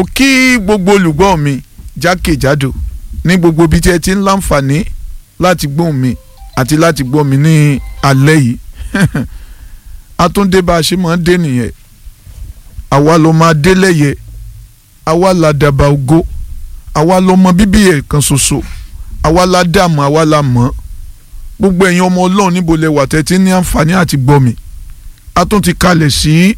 mo kí gbogbo olùgbọ́ mi jákèjádò ní gbogbo ibi tí ẹ ti ń láǹfààní láti gbóhùn mi àti láti gbọ́ mi ní alẹ́ yìí àtúndé bá a ṣe máa ń dé nìyẹn àwa ló máa dé lẹ́yẹ àwa la dàbà ògo àwa ló mọ bíbí ẹ̀ kan ṣoṣo àwa la dààmú àwa la mọ̀ gbogbo ẹ̀yin ọmọ ọlọ́run níbo lẹ wà tẹ́tí ní àǹfààní àti gbọ́ mi a tún ti kalẹ̀ sí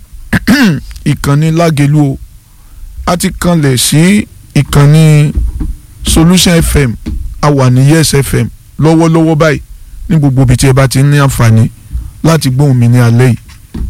ìkànnì lágẹ̀lú o a ti kalẹ̀ sí ìkànnì solution fm a wà ní yes fm lọ́wọ́lọ́wọ́ báyìí ní gbogbo ibi tí ẹ bá ti ní àǹfààní láti gbóhùn mi ní alẹ́ yìí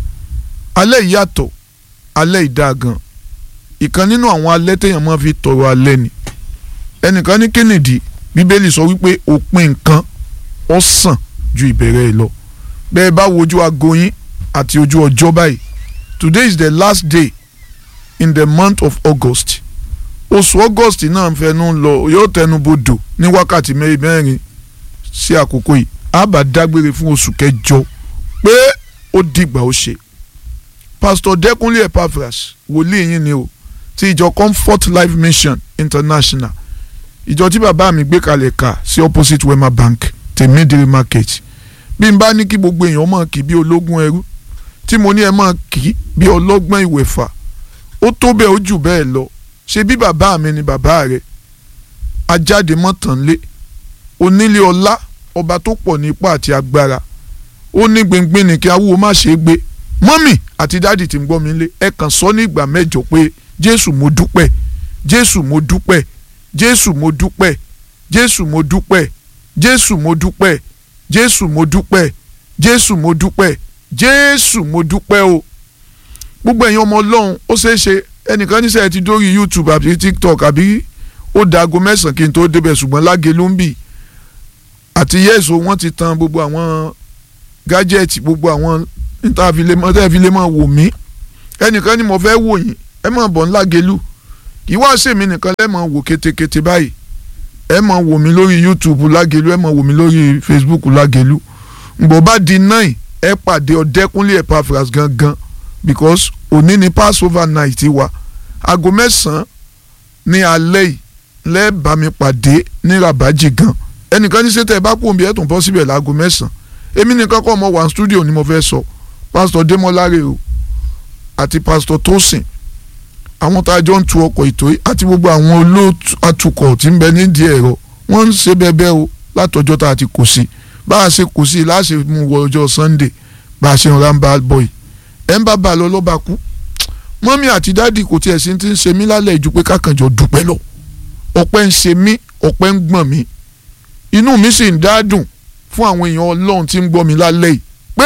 alẹ́ yìí yàtọ̀ alẹ́ yìí dáa gan ìkan nínú àwọn alẹ́ téèyàn máa fi tọrọ alẹ́ ni ẹnìkan ní kennedy bíbélì sọ wípé òpin nǹkan ó sàn ju ìbẹ̀rẹ̀ ẹ̀ lọ bẹ́ẹ̀ bá wojú aago yín àti ojú ọjọ́ báyìí today is the last day in the month of august oṣù august náà ń fẹnu lọ yóò tẹnu bodò ní wákàtí mẹ́rin sí àkókò yìí a bá dágbére fún oṣù kẹjọ pé ó dìgbà ó ṣe pastor dẹkùnlé epaphras wòlíì yín ni o ti ìjọ comfort life mission international ìjọ tí bàbá mi gbé kalẹ̀ kà sí opposite wema bank tèmídìrí market bí n bá ní kí gbogbo èèyàn mọ̀ kí bí ológun ẹrú tí mo ní ẹ mọ̀ kí bí ọlọ́gbọ́n ìwẹ̀fà ó tó bẹ́ẹ̀ ó jù bẹ́ẹ̀ lọ ṣe bí bàbá mi ni bàbá rẹ̀ ajáde mọ́tànlé onílé ọlá ọba tó pọ̀ ní ipá àti agbára ó ní gbìngbìn ní kí awúwo má ṣe é gbé mọ́mì àti dáàdì tí ń gbọ́ mi lé ẹ kàn sọ ní ìgbà mẹ́jọ pé jésù mo dúpẹ́ jésù mo dúpẹ́ jésù mo dúpẹ́ jésù mo dúpẹ́ jésù mo dúpẹ́ jésù mo dúpẹ́ jésù mo dúpẹ́ jésù mo dúpẹ́ o gbogbo ẹ̀yin ọmọ ọlọ́run ó ṣeé ṣe ẹnìkan níṣẹ́ ti dórí youtube àbí tiktok àbí ó dago mẹ́sàn-án kí n tó débẹ̀ ṣùgbọ́n lágé ló ń bì àti yẹ́sọ wọ́n ti tan gbogbo àwọn gájẹ́ẹ̀tì gbogbo àwọn ìtàfilẹ́mọ̀ wò mí ẹnìkan ni mo fẹ́ wò yín ẹ mọ̀ bọ̀ ńlá gelu kì í wá sèmi nìkan lẹ́mọ̀ wò kétékété báyìí ẹ mọ̀ wò mí lórí youtube lágelu ẹ mọ̀ wò mí lórí facebook lágelu ǹgbọ́ bá di nine ẹ pàdé ọ̀dẹ́kúnlé epaphras gangan because òní ni passover night wa aago mẹ́sàn-án ní alẹ́ yìí lẹ́ẹ̀bà mi pàdé ní rabaji gan ẹnìkan ní sẹ́tẹ̀ ẹ bá kú òǹbí ẹ̀ tún bọ́ síbẹ̀ láago mẹ́sàn-án èmi nìkan kọ́ ọmọ one studio ni mo fẹ́ sọ pásítọ̀ démọ́láre o àti pásítọ̀ tósìn àwọn tá a jọ ń tu ọkọ̀ ètò yìí àti gbogbo àwọn olóòtú atukọ̀ tí ń bẹ nídìí ẹ̀rọ wọ́n ń ṣe bẹ́ẹ̀ o látọjọ́ tá a ti kò sí bá a ṣe kò sí láṣẹ mú wọ ọjọ́ sunday bá a ṣe ń ránbà bọ́ì ẹ̀ ń bá bá a lọ lọ́ba kú mọ́mí àti dáàdì kò tiẹ̀ sí ti ń ṣe mí lálẹ́ ìjú pé kákànjọ dúpẹ́ lọ ọpẹ́ ń ṣe mí ọpẹ́ ń gbọ̀n mí inú mi sì ń dádùn fún àwọn èèyàn ọlọ́run tí ń gbọ́ mi lálẹ́ yìí pé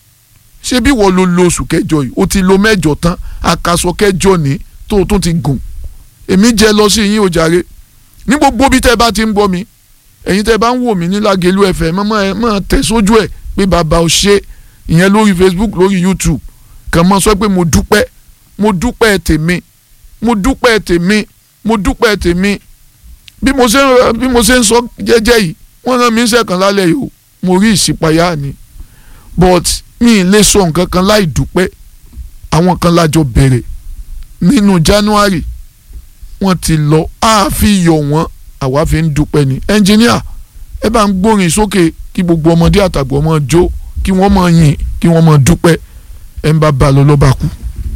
ṣé bí wọ́n lo lo oṣù kẹjọ yìí ó ti lo mẹ́jọ tán àkàsọ kẹjọ ní tó o tún ti gùn èmi jẹ́ lọ sí yín o jàre ní gbogbo bí tẹ́ bá ti ń gbọ́ mi ẹ̀yin tẹ́ bá ń wò mí ní Lágelú FM mọ́ ẹ mọ́ tẹ̀ sójú ẹ̀ pé bàbá ò ṣe ìyẹn lórí Facebook lórí YouTube kàn mọ́ sọ pé mo dúpẹ́ mo dúpẹ́ tèmi mo dúpẹ́ tèmi mo dúpẹ́ tèmi bí mo ṣe ń bí mo ṣe ń sọ jẹ́jẹ́ yìí wọ́n rán mi ń sẹ̀kan lálẹ́ yìí o mo rí ìṣípayá ni but mi ì lè sọ nǹkan kan láì dúpẹ́ àwọn kan lájọ bẹ̀rẹ̀ nínú January wọ́n ti lọ àáfi yọ̀ wọ́n àwa fi ń dúpẹ́ ni ẹnjìníà ẹ bá ń gbórin sókè kí gbogbo ọmọdé àtàgbọ́ ọmọ jó kí wọ́n máa yìn kí wọ́n máa dúpẹ́ ẹ ń bá ba lọ lọ́ba kú.